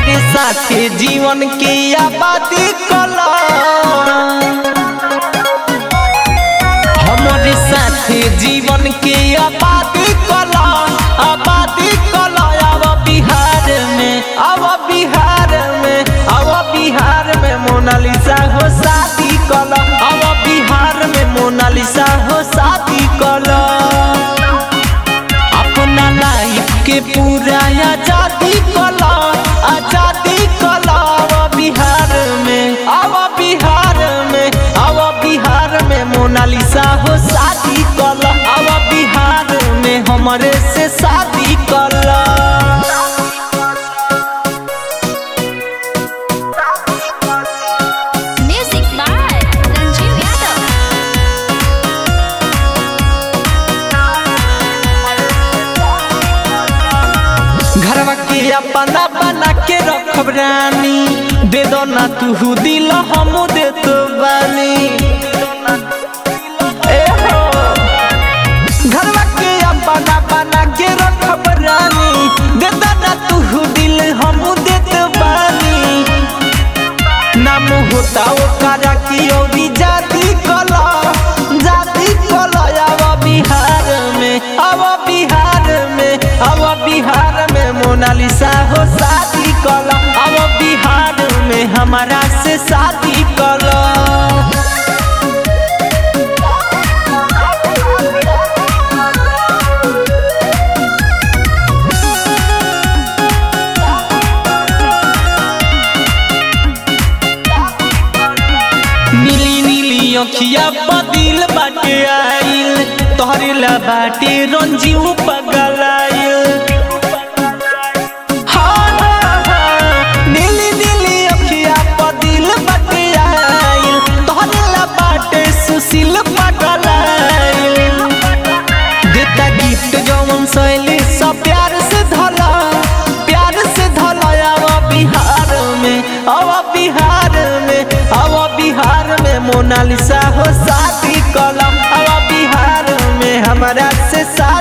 हमारे साथे जीवन के आबादी कला हमारे साथे जीवन के आबादी कला आबादी कला अब बिहार में अब बिहार में अब बिहार में मोनालिसा हो शादी कला अब बिहार में मोनालिसा हो शादी कला अपना लाइफ के पूरा आजादी कला आजादी कला अब बिहार में अब बिहार में अब बिहार में मोनालिसा हो शादी कला अब बिहार में हमारे से शादी कला Music by Ranjiv Yadav. घरवा के अपना बना के रखब रानी दे दो ना तू दिल हम दे तो बानी ए हो घरवा के अपना बना के रखब रानी दे दो ना तू दिल हम दे तो बानी नाम होता ओकरा की औरी जाति कला जाति कला अब बिहार में अब बिहार में अब बिहार में मोनालिसा हो शादी कला अब बिहार में हमारा से शादी कला नीली नीली अखिया बदिल बाटे आइल तोहरे ला बाटे रंजीव पगलाइल हाँ, हाँ, हाँ, नीली नीली अखिया बदिल बाटे आइल तोहरे ला बाटे सुशील पगलाइल देता गिफ्ट जवन शैली सब प्यार से धला प्यार से धला अब बिहार में अब बिहार में अब बिहार में मोनालिसा हो शादी कलम अब बिहार में हमारा से शादी